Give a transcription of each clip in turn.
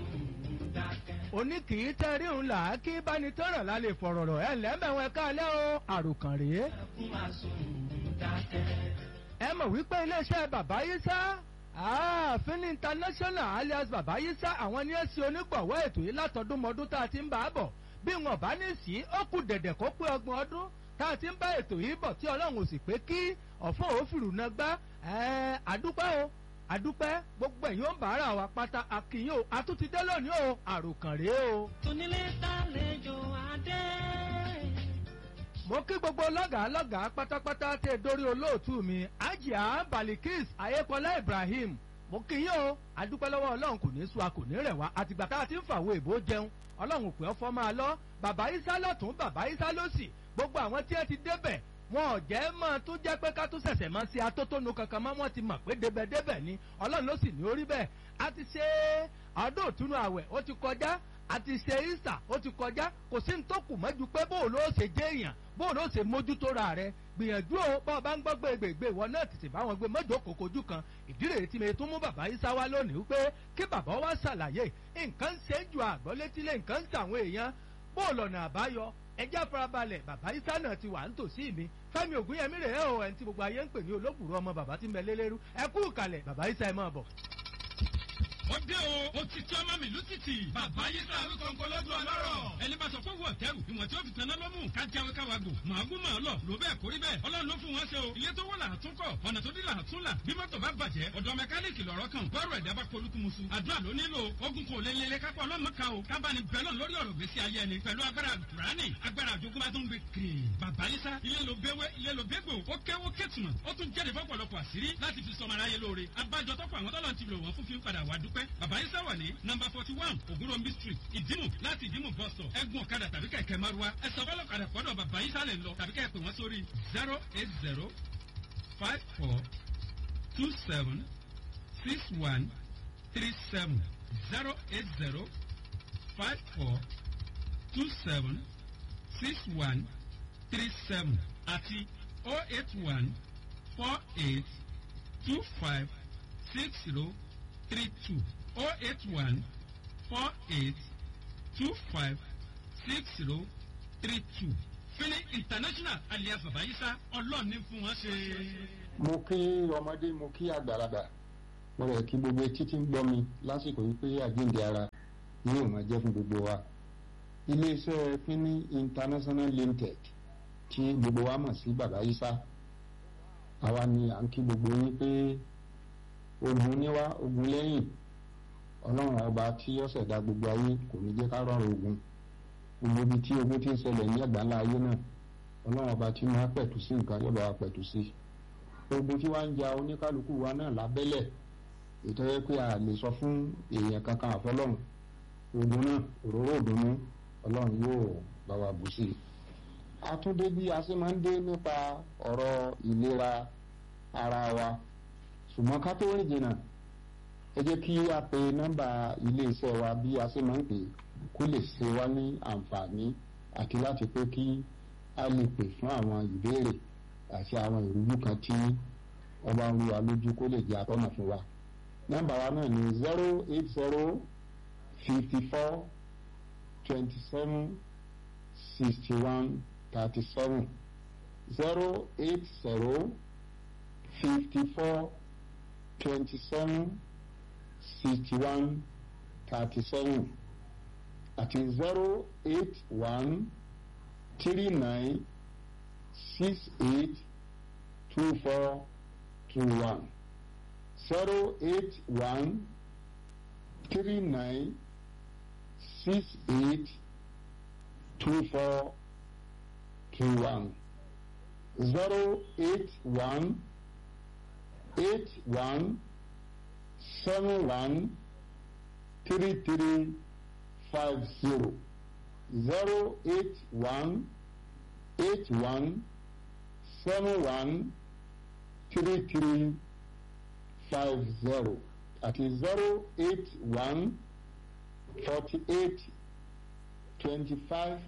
òní kì í tẹ́ rí òun là á kí báni tọ́ràn lálẹ́ fọ̀rọ̀rọ̀ ẹ̀ lẹ́mẹ̀wọ̀n ẹ̀ka alẹ́ o àròkàn rèé. ẹ mọ̀ wípé iléeṣẹ́ bàbá yìí sá ààfin international alias bàbá yìí sá àwọn ní ẹ̀sìn onígbọ̀wọ́ ètò yìí látọdúnmọdún tá a ti ń bá a bọ̀ bí wọn bá ní sí ó kù dẹ̀dẹ̀ kó pé ọgbọ̀n ọdún tá a ti ń bá ètò yìí bọ̀ tí ọlọ́run ò sì pé kí ọ̀fọ̀ òfìrù náà gbá àdúpẹ́ o àdúpẹ́ gbogbo ẹ̀yin ó ń bàárà wa pátá àkìyìn o àtúntìdé lónìí o àròkàn rèé o. Tónílé tàlejò adé. mo kí gbogbo lọ́gàá lọ́gàá pátápátá tẹ dórí olóòtú mi ajia balikis ayékọlá ibrahim mo kí yín o àdúpẹ́ lọ́wọ́ ọlọ́run kò ní sú a kò ní rẹ̀ wá àtìgbà tá a ti ń fàwọ̀ èbó jẹun ọlọ́run pé ọfọ́ máa lọ bàbá isa lọ́tún bàbá isa lọ́sì gbogbo àwọn tí ẹ ti débẹ̀ wọn ò jẹ́ mọ́ tó jẹ́ pé ká tó ṣẹ̀ṣẹ̀ máa ṣe atótónu kankan mọ́ wọn ti mọ̀ pé débẹ̀débẹ̀ ni ọlọ́run ló sì ní orí bẹ́ẹ̀ a ti ṣe ọdún òtúnú àwẹ̀ ó ti kọjá a ti ṣe ìsà ó ti kọjá kò sí ní tó kù mọ́jú pé bóò ló ṣe jẹ́ èèyàn bóò ló ṣe mójútó ra rẹ gbìyànjú o bá ọ bá ń gbọ́ gbégbègbè ìwọ náà tètè bá wọn gbé mọ́jọ́ kòkòjú kan ìdí rèé tí mi tún mú bàbá isa wá lónìí wípé kí bàbá wa ṣàlàyé nǹkan ṣe ń ju àgbọ́létílé nǹkan ń ṣàwọn èèyàn bóò lọ́nà àbáyọ ẹjẹ́ farabalẹ̀ bàbá isa náà ti wà nítòsí mi fẹ́mi ògúnyẹmí rèé o ẹni tí gbogbo ayé ń pè ní olóbùrú ọmọ bàbá tí ń bẹ lélẹ́rú ẹ kú ìkàlẹ̀ bàbá isa ẹ máa bọ̀. ó dé o ó ti tí ọmọ mi lùtìtì bàbá yìí sá wí kọ̀ǹkọ̀ lọ́dún ọlọ́rọ̀ ẹni bá sọ fún wọn tẹ́rù ìwọ̀n tí ó fi tanná lọ́mù ká jáwé ká wa gbò màágùn màá lọ ló bẹ́ẹ̀ kórí bẹ́ẹ̀ ọlọ́run ló fún wọn ṣe o ilé tó wọ́n là á tún kọ̀ ọ̀nà tó dí là á tún là bí mọ́tò bá bàjẹ́ ọ̀dọ̀ mẹkáníìkì lọ́rọ̀ kan bọ́ọ̀rọ̀ ẹ̀dá bá polúkú musu àdúrà ló nílò ogun kò lé lélẹ̀ kápá ọlọ́mọ ká o kábàánì bẹ́lọ̀ lórí ọ̀rọ̀ gbèsè ayé ẹni pẹ̀lú agbára kùránì agbára àjogún bá tún gbé kiri bàbá yísá ilé ló béwé ilé ló bégbò ó kéwó kétùmọ̀ ó tún jẹ́rìí fọ́pọ̀lọpọ̀ àṣírí láti fi sọmọ aráyé lóore abájọ tọ́pọ̀ àwọn tọ́lọ́ ti lò wọ́n fún fi ń padà wá dúpẹ́ bàbá yísá wà ní nọmba forty one ògúnròmí street ìdímù láti ìdímù bus stop ẹgbùn ọ̀kadà tàbí kẹ̀kẹ́ márúwá ẹ̀sọ́ fọlọ́kadà pọ̀dọ̀ bàbá yísá lè lọ tàbí kẹ́ pè wọ́n sórí zero eight zero five four two seven six one three seven zero eight zero five four two seven six one three seven àti oh eight one four eight two five six zero three two oh eight one four eight two five six zero three two fini international alias babayisa ọlọ́ọ̀ni fún wọn ṣe. mo kí ọmọdé mo kí àgbàlagbà mo rẹ̀ kí gbogbo etí tí ń gbọ́ mi lásìkò yìí pé àjíǹde ara yóò máa jẹ́ fún gbogbo wa iléeṣẹ́ fini international limited tí gbogbo wa mọ̀ sí babayisa àwa ni à ń kí gbogbo yín pé ogun níwá ogun lẹ́yìn ọlọ́run ọba tí ó ṣẹ̀dá gbogbo ayé kò ní jẹ́ ká rọrùn ogun gbogbo ibi tí ogun ti ń ṣẹlẹ̀ ní àgbáńlá ayé náà ọlọ́run ọba tí máa pẹ̀tù sí nǹkan yóò bá wa pẹ̀tù sí ogun tí wàá ń ja oníkálukú wa náà lábẹ́lẹ̀ ètò yẹ pé a lè sọ fún èèyàn kankan àfọlọ́run ogun náà òróró òdùnnú ọlọ́run yóò bá wa bù sí i àtúndé bí a ṣe máa ń dé nípa ọ̀rọ̀ ìlera ara wa ṣùgbọ́n ká tó rìn jìnnà ẹ jẹ́ kí a pe nọ́mbà iléeṣẹ́ wa bí a ṣe máa ń pè kó lè ṣe wá ní àǹfààní àti láti pé kí a lè pè fún àwọn ìbéèrè àti àwọn ìrújú kan tí ọba ń ru wa lójú kó lè jẹ́ àtọ́nà fún wa. nọ́mbà wa náà ní zero eight zero fifty four twenty seven sixty one thirty seven zero eight zero fifty four twenty seven sixty one thirty seven àti zero eight one three nine six eight two four two one zero eight one three nine six eight two four two one zero eight one eight one seven one three three five zero zero eight one eight one seven one three three five zero àti zero eight one forty eight twenty five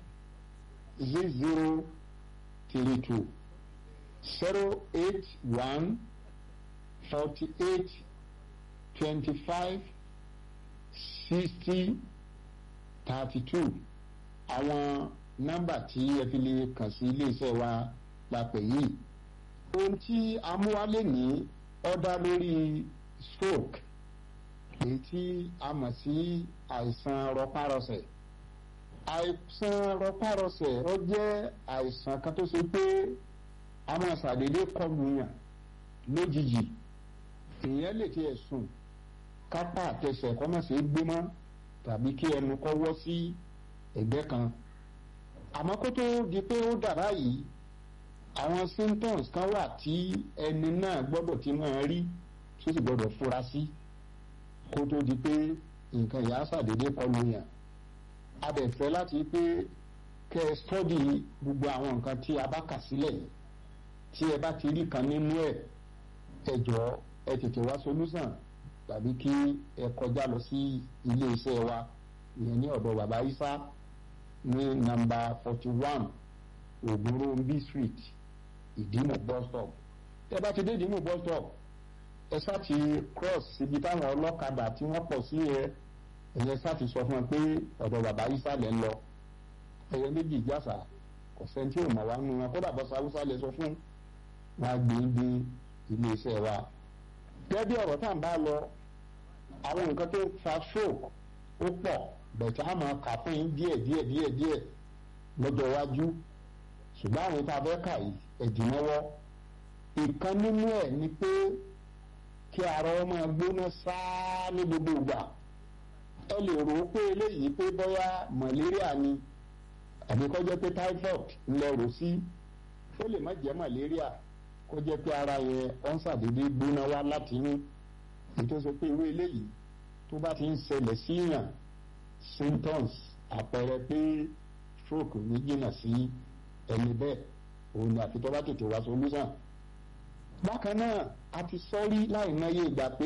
zero three two zero eight one forty eight twenty five sixty thirty two àwọn nọ́mbà tí ẹ fi lè kàn sí iléeṣẹ́ wa la pè yìí ohun tí amúwálé ní ọ̀dà lórí stroke èyí tí a mọ̀ sí àìsàn rọpárọsẹ̀ àìsàn rọpárọsẹ̀ ó jẹ́ àìsàn kan tó ṣe pé a máa ṣàdédé kọlù yàn lójijì èèyàn lè tiẹ̀ sùn kápá àtẹsẹ̀ kọ́ mọ̀ sí gbé mọ́ tàbí kí ẹnu kọ́ wọ́ sí ẹ̀gbẹ́ kan àmọ́ kó tó di pé ó dàrá yìí àwọn symptoms kan wà tí ẹni náà gbọ́dọ̀ ti máa rí tó sì gbọ́dọ̀ fura sí kó tó di pé nǹkan ìyá ṣàdédé kọlù yàn a bẹ̀ fẹ́ láti pé kẹ́ ẹ stọ́dì gbogbo àwọn nǹkan tí a bá kà sílẹ̀ tí ẹ bá ti rí kan nínú ẹ̀ ẹ jọ̀ọ́ ẹ tètè wá solúsàn tàbí kí ẹ kọjá lọ sí ilé iṣẹ́ wa ìyẹn ní ọ̀dọ̀ bàbá Isa ní nàmbà forty one Ògúnròmbí street Ìdìmú bus stop ẹ bá ti dé Ìdìmú bus stop ẹ sá ti cross síbi táwọn ọlọ́kadà tí wọ́n pọ̀ sí ẹ ẹ̀yẹ sá ti sọ fún ẹ pé ọ̀dọ̀ bàbá Isa lẹ́ ń lọ ẹ̀yẹ méjì jásà kò sẹ́ni tí ò mọ̀ wá nù wọn kódà bọ́sà Haúsá lè sọ fún wọn gbé dé ilé iṣẹ́ wa gẹ́gẹ́ bí ọ̀rọ̀ tá à ń bá lọ àwọn nǹkan tó fa stroke ó pọ̀ bẹ̀tẹ̀ á máa kà fún yín díẹ̀ díẹ̀ díẹ̀ díẹ̀ lọ́jọ́ iwájú ṣùgbọ́n àwọn tá a fẹ́ kà yìí ẹ̀dínlọ́wọ́ ìkan nínú ẹ̀ ni pé kí ara ọmọ gbóná sáá ní gbogbo ìgbà ẹ lè rò ó pé eléyìí pé bóyá malaria ni àbí kó jẹ́ pé typhoid ńlẹ̀ rò sí ó lè má jẹ́ malaria kó jẹ́ pé ara yẹn ọ̀n ṣàdédé gbóná wá láti inú ìtòsí pé irú eléyìí tó bá ti ń ṣẹlẹ̀ síyàn symptoms àpẹẹrẹ pé stroke ní jìnnà sí ẹni bẹ́ẹ̀ òun ni àfi tó bá tètè wá solution. bákan náà a ti sọ́rí láì mọye ìgbà pé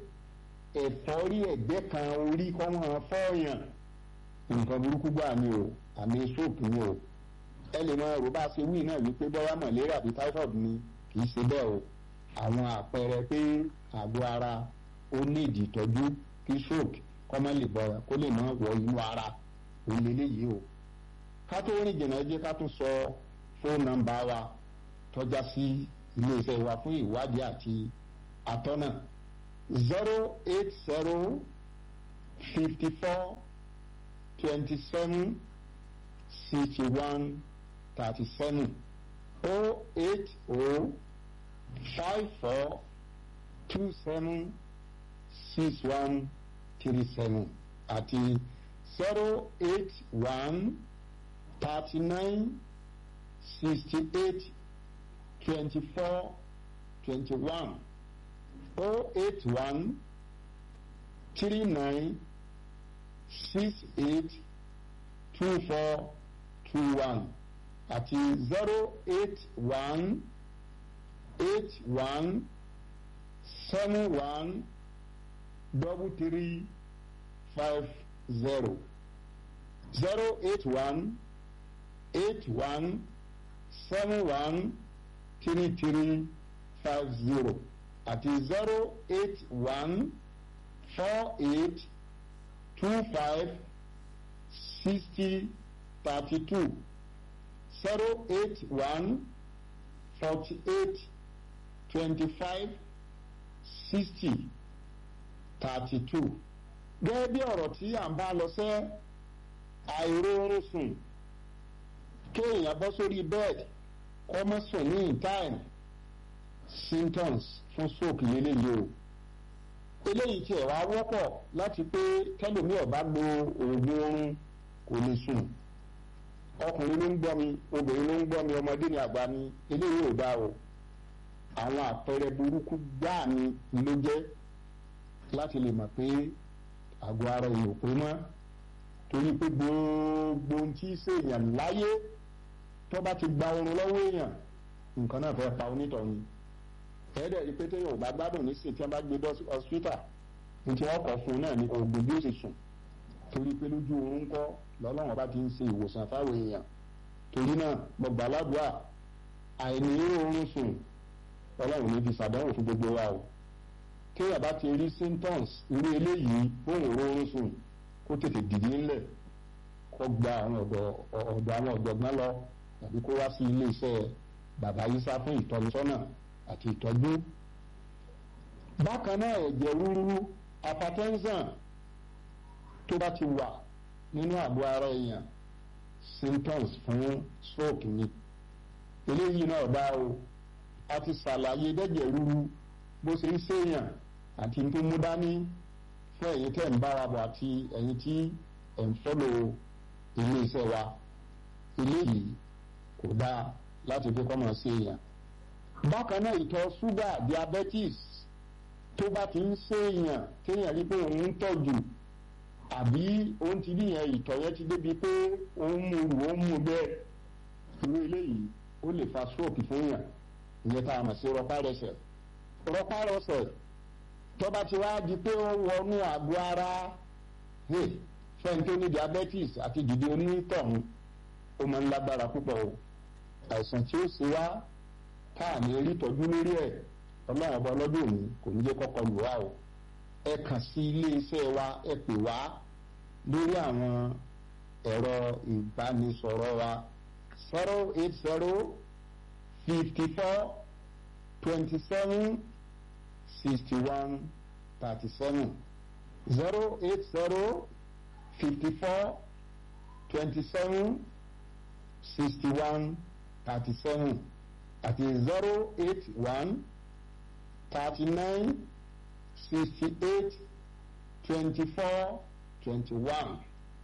ẹ̀fọ́rí ẹ̀gbẹ́ kan orí kọ́ wọn fọ́ọ̀yàn nǹkan burúkú gbà ni o àmì stroke ni o ẹ lè máa rò bá a ṣe wí náà wípé bóyá malaria àbí typhoid ni kì í ṣe bẹ́ẹ̀ o àwọn àpẹẹrẹ pé àgọ́ ara ó ní ìdí ìtọ́jú kí stroke kọ́ má lè bọ̀rọ̀ kó lè má wọ inú ara òun lélẹ́yìí o ká tó rìn jìnnà jẹ́ ká tún sọ fóònù nọ́mbà wa tọ́já sí iléeṣẹ́ wa fún ìwádìí àti àtọ́nà zero eight zero fifty four twenty seven sixty one thirty seven oh eight oh five four two seven six one three seven àti zero eight one thirty nine sixty eight twenty four twenty one oh eight one three nine six eight two four two one àti zero eight one eight one seven one double three five zero zero eight one eight one seven one three three five zero àti zero eight one four eight two five sixty thirty two zero eight one forty eight twenty five sixty thirty two gẹ́gẹ́ bí ọ̀rọ̀ tí à ń bá lọ sẹ́ àìróorun sùn kéèyàn bọ́ sórí bẹ́ẹ̀dì kọ́ mọ́ sùn ní ìtàìm symptoms fún stroke lélẹ́yìí o eléyìí tiẹ̀ wá wọ́pọ̀ láti pé tẹ́lómi ọ̀bá lo oògùn oorun kò lè sùn ọkùnrin ló ń gbọ́ mi obìnrin ló ń gbọ́ mi ọmọdé ni àgbà ni eléyìí ò dá o àwọn àpẹẹrẹ burúkú gbáà ni ló jẹ́ láti lè mọ̀ pé àgọ́ ara èèyàn pé mọ́ torí pé gbogbo ohun tí í ṣèèyàn láyé tó bá ti gba oorun lọ́wọ́ èèyàn nǹkan náà fẹ́ pa onítọ̀hún ẹ̀ẹ́dẹ̀ rí pé téèyàn ò bá gbádùn nísìn tí wọ́n bá gbé dọ́sí hospital ní tí wọ́n kọ̀ fún un náà ní oògùn bí ó ṣe sùn torí pé lójú oorun kọ́ lọ́lọ́run bá ti ń ṣe ìwòsàn fáwọn èèyàn torí náà mo gbà ládùúà àìní oorun sùn ọlọ́run ní fi ṣàdánwò fún gbogbo wa o kéèyàn bá ti rí symptoms irú eléyìí fóun òórùn sùn kó tètè dìde ńlẹ̀ kó gba àwọn ọ̀dọ̀ ọ̀dọ̀ àwọn ọ̀jọ̀gbọ́n lọ tàbí kó wá sí iléeṣẹ́ bàbá yísá fún ìtọ́nisọ́nà àti ìtọ́jú. bákan náà ẹ̀jẹ̀ rúrú hypertension tó bá ti wà nínú àgọ́ ara èèyàn symptoms fún stroke ni eléyìí náà bá o a ti ṣàlàyé dẹ́jẹ̀ rúrú bó ṣe ń ṣèyàn àti tó mú dání fún ẹ̀yin tẹ̀ ń bára bọ̀ àti ẹ̀yin tí ẹ̀ ń fọ́lò iléeṣẹ́ wa eléyìí kò dáa láti fi kọ́mọ ṣèyàn. bákan náà ìtọ̀ ṣúgà diabetes tó bá ti ń ṣèyàn téèyàn rí pé òun ń tọ̀jù àbí òun ti rí yẹn ìtọ̀ yẹn ti débi pé òun mú rù òun mú bẹ́ẹ̀ irú eléyìí ó lè fa stroke fún yàn ìyẹn tá a mọ̀ sí rọpárẹsẹ̀ rọpárẹsẹ̀ tó bá ti wá di pé ó wọnú àgọ́ ara fẹ́ni tó ní diabetes àti dìde onítọ̀hún ó máa ń lágbára púpọ̀ o àìsàn tí ó ṣe wá tá à ní rí tọ́jú lórí ẹ̀ ọlọ́run ọba ọlọ́dún òní kò ní jẹ́ kọ́kọ́ lù wá o ẹ kàn sí ilé iṣẹ́ wa ẹ pè wá lórí àwọn ẹ̀rọ ìbánisọ̀rọ̀ wa zero eight zero fifty four twenty seven sixty one thirty seven zero eight zero fifty four twenty seven sixty one thirty seven àti zero eight one thirty nine sixty eight twenty four twenty one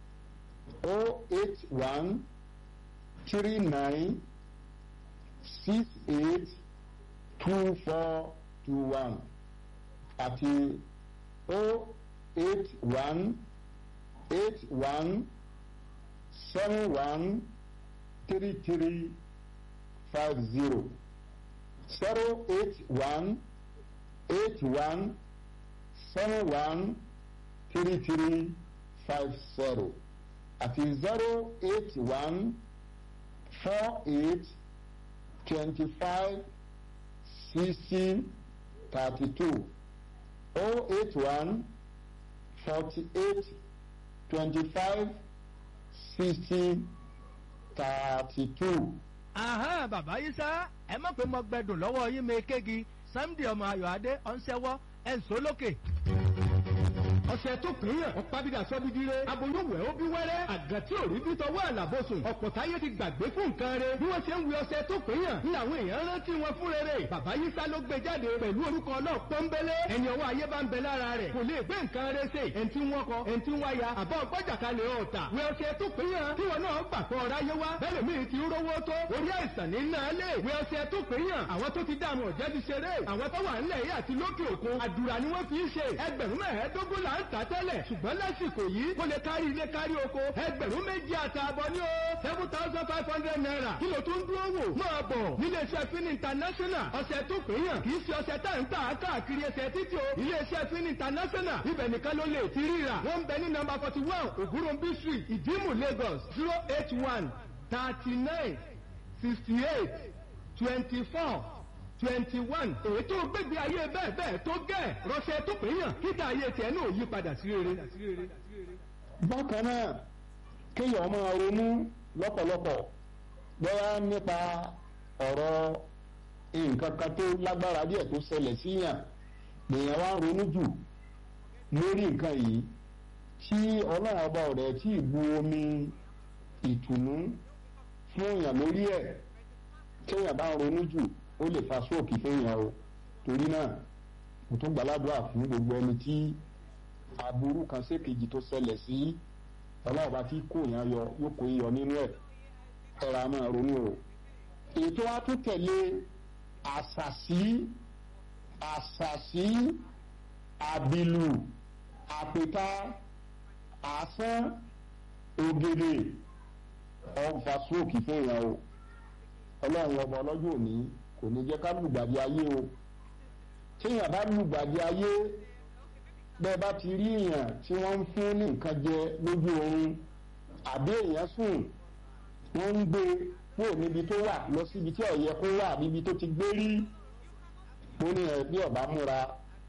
oh eight one three nine six eight two four two one àti oh eight one eight one seven one three three five zero zero eight one eight one seven one three three five zero àti zero eight one four eight twenty five sixty thirty two oh eight one forty eight twenty five sixty thirty two. Àhán bàbá yìí sá ẹ má pé mo gbẹdùn lọ́wọ́ yín mi kéegi Sunday ọmọ Ayọ̀adé ọ̀nsẹ́wọ́ ẹ̀ ń sọ lókè ọ̀sẹ̀ tó pín yàn ọ̀pábídà sọ́bídìrẹ́ aboyúnwẹ̀ ó bí wẹ́rẹ́ àgàn tí ò rí bí tọwọ́ àlàbòsùn ọ̀pọ̀ táyé ti gbàgbé fún nǹkan rẹ̀ bí wọ́n ṣe ń wí ọ̀sẹ̀ tó pín yàn ní àwọn èèyàn rántí wọn fún rere bàbá yísá ló gbé jáde pẹ̀lú orúkọ náà pọ́nbélé ẹni ọwọ́ ayé bá ń bẹ lára rẹ̀ kò lè gbé nǹkan rẹ̀ ṣe ẹni tí wọ́n kọ ẹni tí wọ́n ya àbọ̀ ọgbọ́jà kalẹ̀ ọ̀tà wí ọ̀sẹ̀ tó pín yàn tí wọn náà gbà pọ̀ ọ̀rá yé wá bẹ́ẹ̀ mi ti rówó tó orí àìsàn ní náà lè wí ọ̀sẹ̀ tó pín yàn àwọn tó ti dààmú ọ̀jẹ́ ti ṣeré àwọn tó wà ńlẹ̀ yìí àti lókè òkun àdúrà ni wọ́n fi ń ṣe ẹgbẹ̀rún mẹ́ẹ̀ẹ́dógún là ń tà tẹ́lẹ̀ ṣùgbọ́n lásìkò yìí kó lè kárí ilé kárí oko ẹgbẹ̀rún méjì àtààbọ̀ ní o seven thousand five hundred naira kí ló tún dúró wò máa bọ̀ níléeṣẹ́ fin international ọ̀sẹ̀ tó péyàn kì í ṣe ọ̀sẹ̀ tá ń tà káàkiri ẹsẹ̀ títí o iléeṣẹ́ fin international ibẹ̀ nìkan ló lè ti ríra wọ́n ń bẹ ní nọ́mbà forty one ògúnròmbí street ìdímù lagos zero eight one thirty nine sixty eight twenty four twenty one èyí tó gbégbé ayé bẹ́ẹ̀ bẹ́ẹ̀ tó gẹ̀ rọ́ṣẹ́ tó péyàn kíta ayé tiẹ̀ náà yí padà sí rere. bákan náà kéèyàn máa ronú lọ́pọ̀lọpọ̀ bóyá nípa ọ̀rọ̀ nǹkan kan tó lágbára díẹ̀ tó ṣẹlẹ̀ síyàn lèèyàn wá ń ronú jù lórí nǹkan yìí tí ọlọ́run ọba ọ̀rẹ́ tí ì bu omi ìtùnú fún èèyàn lórí ẹ̀ kéèyàn bá ń ronú jù ó lè fa sóòkì fẹ́yàn o torí náà mo tún gbàládùá fún gbogbo ẹni tí aburú kan sékejì tó ṣẹlẹ̀ sí ọlọ́ọ̀bá tí kò yàn yọ yóò kó yọ nínú ẹ̀ ẹ̀rọ a máa ronú o ètò wa tún tẹ̀lé àṣàṣì àṣàṣì àbìlù àpèta àsán ògèdè ọ̀fà sóòkì fẹ́yàn o ọlọ́run ọba ọlọ́jọ́ òní kò ní jẹ́ ká lùgbàdì ayé o téèyàn bá lùgbàdì ayé bẹ́ẹ̀ bá ti rí èèyàn tí wọ́n ń fún ní nǹkan jẹ lójú oorun àbí èèyàn sùn wọ́n ń gbé kúrò níbi tó wà lọ síbi tí ó yẹ kó wà níbi tó ti gbé rí ó ní ẹ bí ọba múra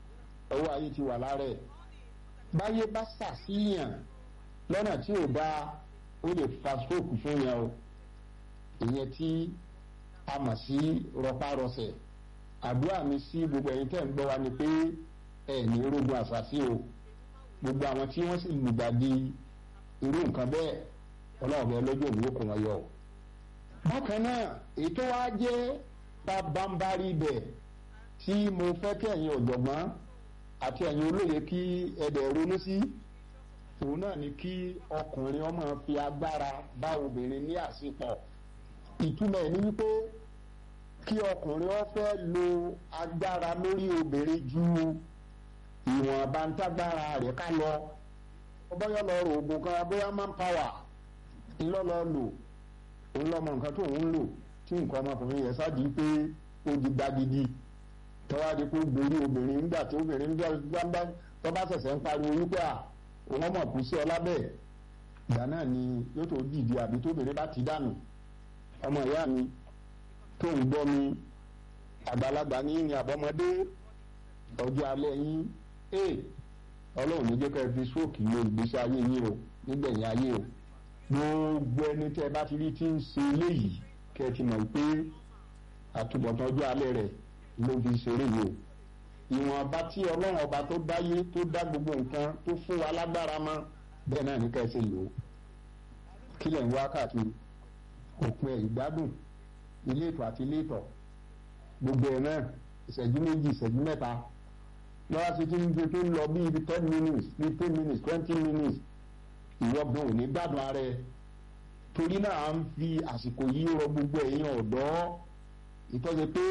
ọwọ́ ayé ti wà lára ẹ̀ báyé bá ṣàṣìyàn lọ́nà tí ò dáa ó lè fa stroke fún yẹn o ìyẹn tí a mọ̀ sí rọpárọsẹ̀ àdúrà mi sí gbogbo ẹ̀yin tẹ́ ń gbọ́ wa ni pé ẹ̀ ní rogun àṣàṣì o gbogbo àwọn tí wọ́n sì lùgbàdì irú nǹkan bẹ́ẹ̀ ọlọ́run bẹ́ẹ̀ lọ́jọ́ òní ó kò wọ́n yọ o. bákan náà ètò wa jẹ́ pabambari bẹ̀ tí mo fẹ́ kí ẹ̀yin ọ̀jọ̀gbọ́n àti ẹ̀yin olóye kí ẹ̀dẹ̀ ronú sí òun náà ni kí ọkùnrin ọmọ fi agbára bá obìnrin ní àsìpọ̀ ìtumọ̀ ẹ̀ ní wípé kí ọkùnrin ó fẹ́ lo agbára lórí obìnrin ju ìwọ̀n bántágbára rẹ̀ ká lọ bóyá lọ rò oògùn kan bóyá manpower ńlọ́lọ́ lò ńlọ́mọ nǹkan tó ń lò tí nǹkan ọmọkùnrin yẹn sáà di pé ó di gbagidi tọ́wádìí pé ó gborí obìnrin nígbà tí obìnrin gbàgbà tó bá ṣẹ̀ṣẹ̀ ń pariwo wípé à òun ọmọ kù sí ọ lábẹ́ ìgbà náà ni yóò tó dìde àbí tóbìnrin bá ti dànù ọmọ ìyá mi tó ń gbọ́ mi àgbàlagbà ní ní àbọ̀mọdé ọjọ́ alẹ́ yín ee ọlọ́run ní jẹ́ ká ẹ fi stroke lo ìgbésí ayé yín o nígbẹ̀yìn ayé o gbogbo ẹni tẹ́ ẹ bá ti rí tí ń ṣe eléyìí kẹ́ ẹ ti mọ̀ pé àtúbọ̀tán ọjọ́ alẹ́ rẹ̀ ló fi ṣeré yìí o ìwọ̀n ọba tí ọlọ́run ọba tó dáyé tó dá gbogbo nǹkan tó fún wa lágbára mọ́ bẹ́ẹ̀ náà ní ká ẹ ṣe lò ó kílẹ̀ ń wá káàkiri òpin ẹ̀ ìgbádùn ilé ìtọ̀ àti ilé ìtọ̀ gbogbo ẹ̀ náà ìṣẹ́jú méjì ìṣẹ́jú mẹ́ta lọ́wọ́ sí ti ń gbé tó ń lọ bí ibi ten minutes fifteen minutes twenty minutes ìwọ́gbọ̀n ò ní gbádùn ara ẹ̀ torí náà à ń fi àsìkò yìí rọ gbogbo ẹ̀yin ọ̀dọ́ ìtọ́jú pé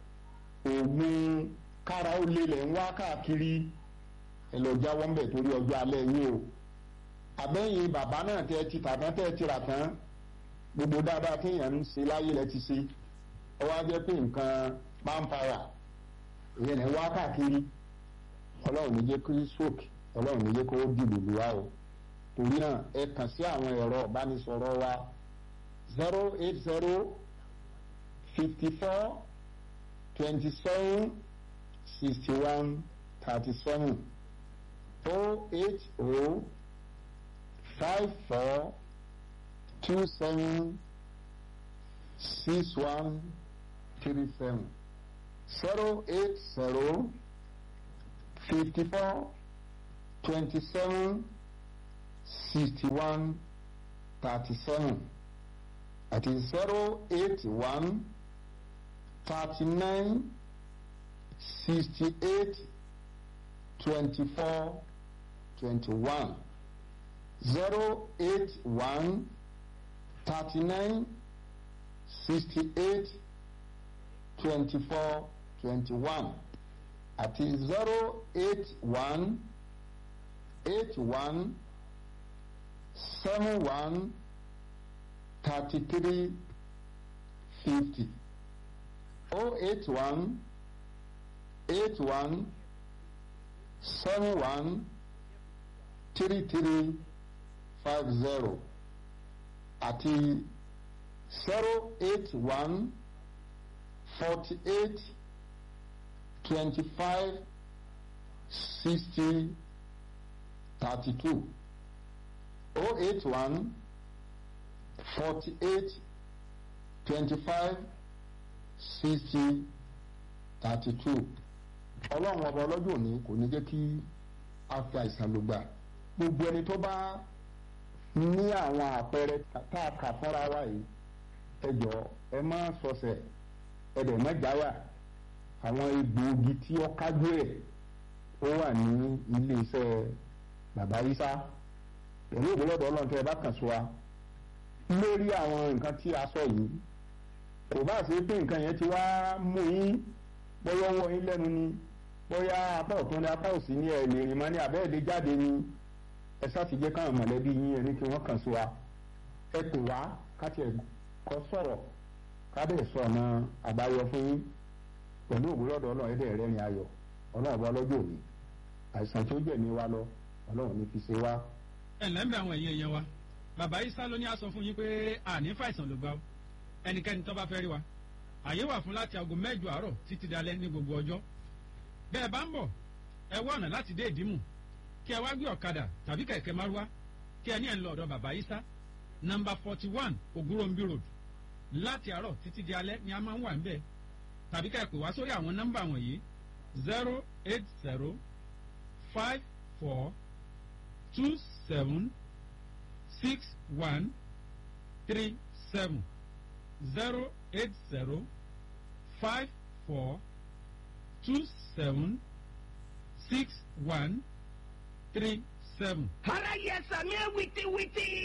òògùn kára ó lélẹ̀ ń wá káàkiri ẹ lọ jáwọ́ ń bẹ̀ torí ọjọ́ alẹ́ yín o àbẹ́yìn bàbá náà tẹ́ ti tà tán tẹ́ ti rà tán gbogbo dáadáa téèyàn ń ṣe láyé lẹ ti ṣe ọ wá jẹ́ pé nǹkan manpower ìyẹn ní wá káàkiri ọlọ́run ní jẹ́ kí stroke ọlọ́run ní jẹ́ kó dìbò lù wá o torí náà ẹ kàn sí àwọn ẹ̀rọ ìbánisọ̀rọ̀ wa zero eight zero fifty four twenty seven sixty one thirty seven oh eight oh five four two seven six one three seven zero eight zero fifty four twenty seven sixty one thirty seven àti zero eight one thirty nine sixty eight twenty four twenty one zero eight one thirty nine sixty eight twenty four twenty one àti zero eight one eight one seven one thirty three fifty oh eight one eight one seven one three three five zero àti zero eight one forty eight twenty five sixty thirty two oh eight one forty eight twenty five sixty thirty two ọlọ́run ọba ọlọ́jọ́ òní kò ní jẹ́ kí a fi àìsàn lò gbà gbogbo ẹni tó bá ní àwọn àpẹẹrẹ tá a kà fúnra wa yìí ẹ jọ ẹ má sọsẹ̀ ẹ dẹ̀ má jáyà àwọn egbòogi tí ó kájú ẹ̀ ó wà ní iléeṣẹ́ bàbá Ìsá pẹ̀lú ògbólọ́dọ̀ ọlọ́run tẹ́ ẹ bá kàn sí wa lórí àwọn nǹkan tí a sọ yìí kò bá ṣe pé nǹkan yẹn ti wá mú yín bóyá ọwọ́ yín lẹ́nu ni bóyá apá ọ̀tún ni apá òsì ni ẹ̀ lè rìn mọ́ ní abẹ́ẹ̀dẹ́ jáde ni ẹ sáti jẹ́ káwọn mọ̀lẹ́bí yín ẹni kí wọ́n kàn sí wa ẹ pè wá káti ẹ̀ kọ́ sọ̀rọ̀ kábẹ̀ sọ ọ̀nà àbáyọ fún yín pẹ̀lú ògbólọ́dọ̀ ọlọ́run ẹ̀dẹ̀ rẹ̀ ní ayọ̀ ọlọ́run bá lọ́jọ́ òní àìsàn tó jẹ̀mí wa lọ ọlọ́run ní fi ṣe wá. ẹ lẹ́m̀bẹ̀ àwọn ẹ̀yìn ẹ̀yẹ wa bàbá Ìsá ló ní a sọ fún yín pé àní fàìsàn ló gbà ó ẹnikẹ́ni tó bá fẹ́ rí wa àyè wà fún láti aago mẹ́jọ àárọ̀ títí dalẹ́ ní gbogbo ọjọ́ bẹ́ẹ̀ bá ń bọ̀ ẹ wá ọ̀nà láti dé ìdímù kí ẹ wá gbé ọ̀kadà tàbí kẹ̀kẹ́ márúwá kí ẹ ní ẹ̀ ń lọ ọ̀dọ̀ bàbá Ìsá nọmba forty one Ògúnròmbí road láti àárọ̀ títí di alẹ́ ni a máa ń wà níbẹ̀ tàbí ká ẹ pè wá sórí àwọn nọ́mbà wọ̀nyí zero eight zero five four two seven six one three seven zero eight zero five four two seven six one three seven. Ara yẹ sàmì wìtìwìtì.